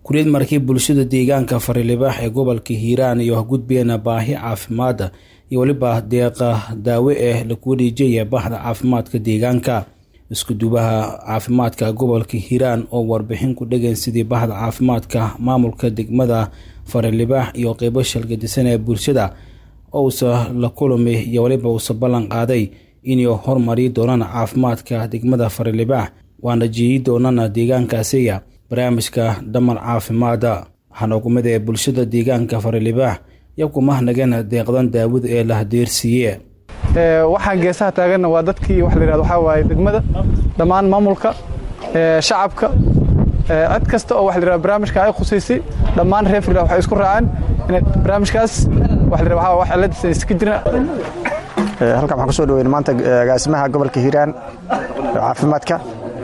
kuleed markii bulshada deegaanka farilibaax ee gobolka hiiraan iyo gudbeena baahi caafimaada iyo weliba deeqa daawe eh lagu wareejiyaya bahda caafimaadka deegaanka iskudubaha caafimaadka gobolka hiiraan oo warbixin ku dhegan sidii bahda caafimaadka maamulka degmada farilibaax iyo qeybo shalgadisan ee bulshada ousa la kulami iyo weliba uusa ballan qaaday inay hormari doonaan caafimaadka degmada farilibaax waana jiiyi doonana deegaankaasiya barnaamijka dhamal caafimaada waxaana kumid ee bulshada deegaanka farilibaax iyo kumahnagan deeqdan daawada ee la hadeersiiye waxaan geesaha taaganna waa dadkii waxa la yihahdo waxaa waaye degmada dhammaan maamulka shacabka cid kasta oo waxa la yihahdo barnaamijka ay khusaysay dhammaan reer Farilibaax waxay isku raaceen in barnaamijkaas waxa la yihahdo wax ciladiisa iska jira halkan waxaan kusoo dhaweynay maanta agaasimaha gobolka hiiraan caafimaadka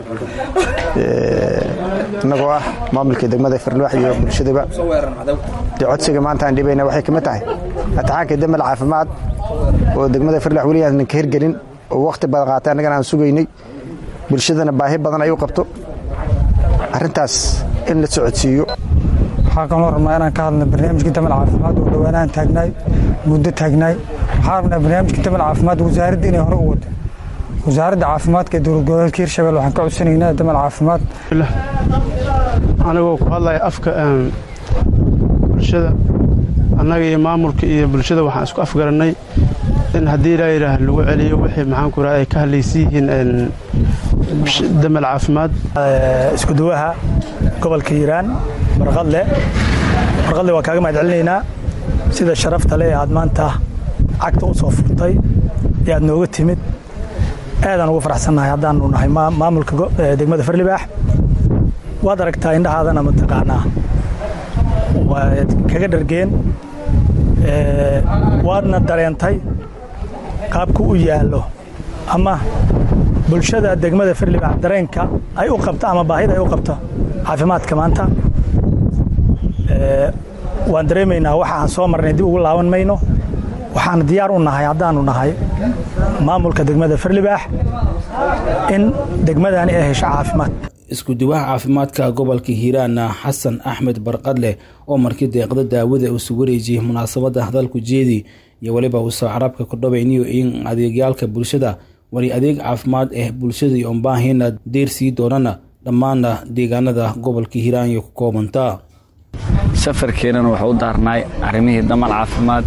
innagoo ah maamulka degmada farloox iyo bulshadaba dee codsiga maanta aan dhibayna waxay kamid tahay imtixaanka damal caafimaad oo degmada farloox weli aanan ka hirgelin oo wakhti badan qaatay annagana aan sugaynay bulshadana baahi badan ay u qabto arrintaas in la socodsiiyo waxaa kaloo rabnaa inaan ka hadlna barnaamijka damal caafimaad oo dhowaanaan taagnaay muddo taagnaay waxaa rabnaa barnaamijka damal caafimaad wasaaradda inay hore u wado wasaaradda caafimaadka ee dowlad goboleedka hirshabelle waxaan ka codsanaynaa damal caafimaad anigoo ku hadlaya afka bulshada annaga iyo maamulka iyo bulshada waxaan isku afgarannay in haddii ilaa yidhaah lagu celiyo wixii maxaanku raha ay ka hadlaysan yihiin damal caafimaad iskuduwaha gobolka hiiraan barqadle barqadle waa kaaga mahad celinaynaa sida sharafta le aad maanta cagta u soo furtay ee aad nooga timid aadaan ugu faraxsannahay haddaanu nahay maamulka degmada farlibaax waad aragtaa indhahaadana mataqaanaa waad kaga dhargeen waadna dareentay qaabku u yaallo ama bulshada degmada farlibaax dareenka ay u qabto ama baahida ay u qabto caafimaadka maanta waan dareemaynaa waxa aan soo marnay dib ugu laaban mayno waxaan diyaar u nahay haddaanu nahay maamulka degmada farlibaax in degmadani ay hesho caafimaad iskuduwaha caafimaadka gobolka hiiraanna xasan axmed barqadle oo markii deeqda daawada uusu wareejiyey munaasabadda hadalku jeedi iyo weliba uusa carabka ku dhabayniyo in adeegyaalka bulshada wali adeeg caafimaad ah bulshada iyo unbaahina deersii doonana dhammaana deegaanada gobolka hiiraan iyo ku koobantaa safarkeenana wuxuu u daarnaay arrimihii damal caafimaad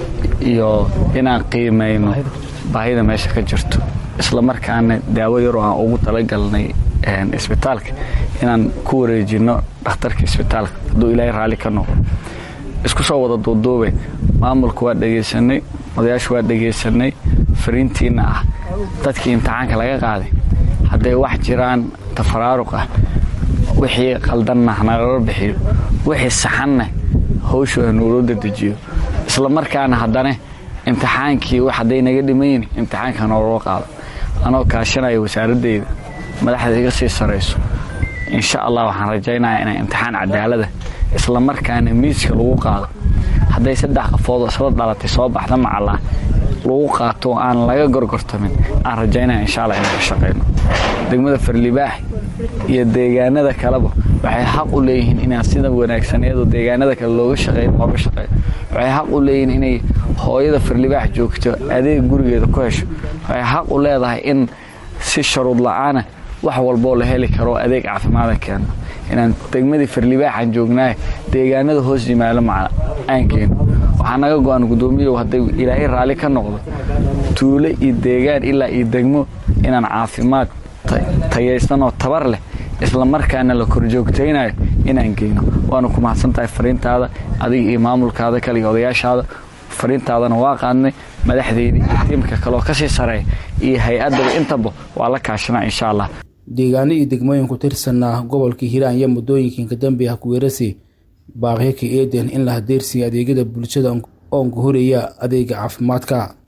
iyo inaan qiimayno baahida meesha ka jirto isla markaana daawo yaroo aan ugu talagalnay isbitaalka inaan ku wareejinno dhakhtarka isbitaalka hadduu ilaahay raalli ka noqdo isku soo wada duuduube maamulka waa dhegaysanay odayaashu waa dhegaysanay fariintiinna ah dadkii imtixaanka laga qaaday hadday wax jiraan tafaraaruq ah wixii qaldanna nagala bixiyo wixii saxanna hawshooda nuuloo dadejiyo isla markaana haddana imtixaankii hadday naga dhimayn imtixaanka nooloo qaado anoo kaashanaya wasaaradeyda madaxda iga sii sarayso insha allah waxaan rajaynayaa inay imtixaan cadaalada isla markaana miiska lagu qaado hadday saddex qafoodoo isla dhalatay soo baxda macallah lagu qaato aan laga gorgortamin aan rajaynaya insha allah inaan ka shaqayno degmada farlibaax iyo deegaanada kaleba waxay xaq u leeyihiin inaan sida wanaagsan iyadoo deegaanada kale looga shaqeyn looga shaqeeyo waxay xaq u leeyihiin inay hooyada farlibaax joogto adeeg gurigeeda ku hesho waxay xaq u leedahay in si sharuud la-aana wax walboo la heli karo adeeg caafimaada keeno inaan degmadii farlibaaxaan joognaaye deegaanada hoos yimaado macna aan keeno waxaa naga go-an guddoomiyow hadday ilaahay raalli ka noqdo tuulo iyo deegaan ilaa iyo degmo inaan caafimaad tayaysan oo tabar leh isla markaana la korjoogtaynayo inaan geyno waana ku mahadsan tahay fariintaada adiga iyo maamulkaada kale iyo odayaashaada fariintaadana waa qaadnay madaxdeydii iyo tiimka kaleoo kasii sareeya iyo hay-addaba intaba waa la kaashanaa insha allah deegaano iyo degmooyin ku tirsanaa gobolka hiiraan iyo muddooyinka dambe ah kuweerasi baaqyo ka eeden in la hadeersiiya adeegyada bulshada oon ku horaya adeega caafimaadka